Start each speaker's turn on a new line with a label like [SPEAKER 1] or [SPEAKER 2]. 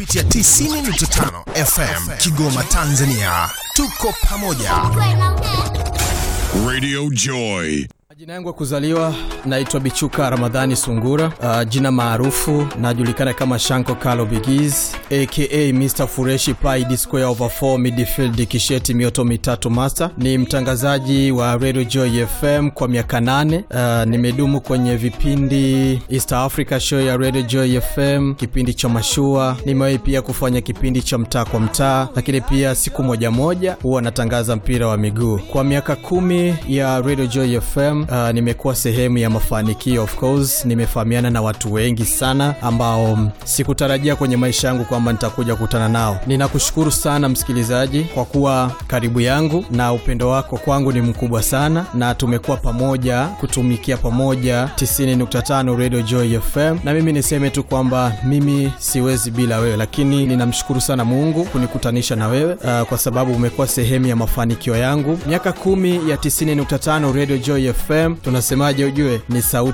[SPEAKER 1] kupitia 90.5 FM Kigoma, Tanzania. Tuko pamoja.
[SPEAKER 2] Radio Joy.
[SPEAKER 3] Jina yangu ya kuzaliwa naitwa Bichuka Ramadhani Sungura. Uh, jina maarufu najulikana kama Shanko Kalo Bigiz aka Mr Fureshi Pai D square over 4 midfield kisheti mioto mitatu master. Ni mtangazaji wa Radio Joy FM kwa miaka nane. Uh, nimedumu kwenye vipindi East Africa show ya Radio Joy FM, kipindi cha mashua. Nimewahi pia kufanya kipindi cha mtaa kwa mtaa, lakini pia siku moja moja huwa natangaza mpira wa miguu. Kwa miaka kumi ya Radio Joy FM uh, nimekuwa sehemu ya mafanikio of course. Nimefahamiana na watu wengi sana ambao mm, sikutarajia kwenye maisha yangu kwamba nitakuja kukutana nao. Ninakushukuru sana msikilizaji kwa kuwa karibu yangu, na upendo wako kwangu ni mkubwa sana, na tumekuwa pamoja kutumikia pamoja 90.5 Radio Joy FM, na mimi niseme tu kwamba mimi siwezi bila wewe, lakini ninamshukuru sana Mungu kunikutanisha na wewe uh, kwa sababu umekuwa sehemu ya mafanikio yangu. Miaka kumi ya 90.5 Radio Joy FM, tunasemaje? Ujue ni sauti